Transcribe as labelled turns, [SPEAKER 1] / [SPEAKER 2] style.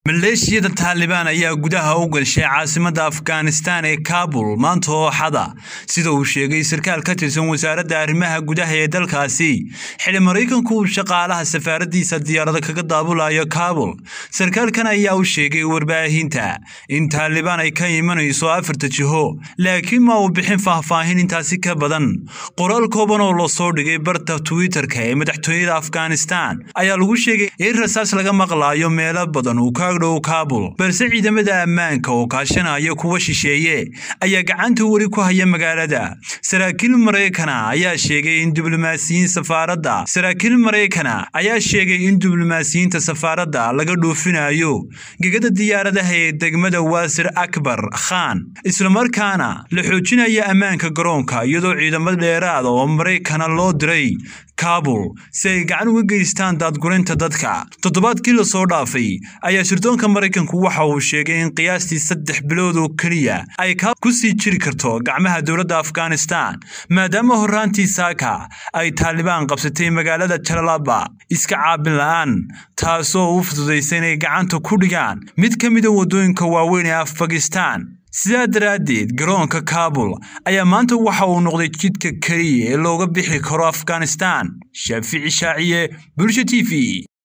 [SPEAKER 1] maleeshiyada taalibaan ayaa gudaha u gashay caasimadda afghanistan ee kaabul maanta oo xada sida uu sheegay sarkaal ka tirsan wasaaradda arrimaha gudaha ee dalkaasi xili maraykanku uu shaqaalaha safaaraddiisa diyaarada kaga daabulayo kaabul sarkaalkan ayaa u sheegay warbaahinta in taalibaan ay ka imanayso afarta jiho laakiin ma uu bixin faahfaahin intaasi ka badan qoraal kooban oo lasoo dhigay barta twitter-ka ee madaxtooyada afghanistan ayaa lagu sheegay in rasaas laga maqlaayo meelo badan uu ka dhow kaabul balse ciidamada ammaanka oo kaashanaya kuwa shisheeye ayaa gacanta weli ku haya magaalada saraakiil maraykana ayaa sheegay in diblomaasiyiin safaaradda saraakiil maraykana ayaa sheegay in diblomaasiyiinta safaaradda laga dhoofinayo gegada diyaaradaha ee degmada waasir akbar khan islamarkaana la xoojinaya ammaanka garoonka iyadoo ciidamo dheeraada oo maraykana loo diray kaabul si ay gacan uga geystaan daadgurinta dadka toddobaadkii lasoo dhaafay ayaa sirdoonka maraykanku waxa uu sheegay in qiyaastii saddex bilood oo keliya ay kaabul ku sii jiri karto gacmaha dowladda afghanistan maadaama horraantii saaka ay taalibaan qabsatay magaalada jalalaba iska caabin la'aan taasoo u fududaysa inay gacanta ku dhigaan mid ka mida waddooyinka waaweyn ee afbakistan sidaa daraaddeed garoonka kaabul ayaa maanta waxa uu noqday jidka keliya ee looga bixi karo afghanistan shaafici shaaciye bulsha t v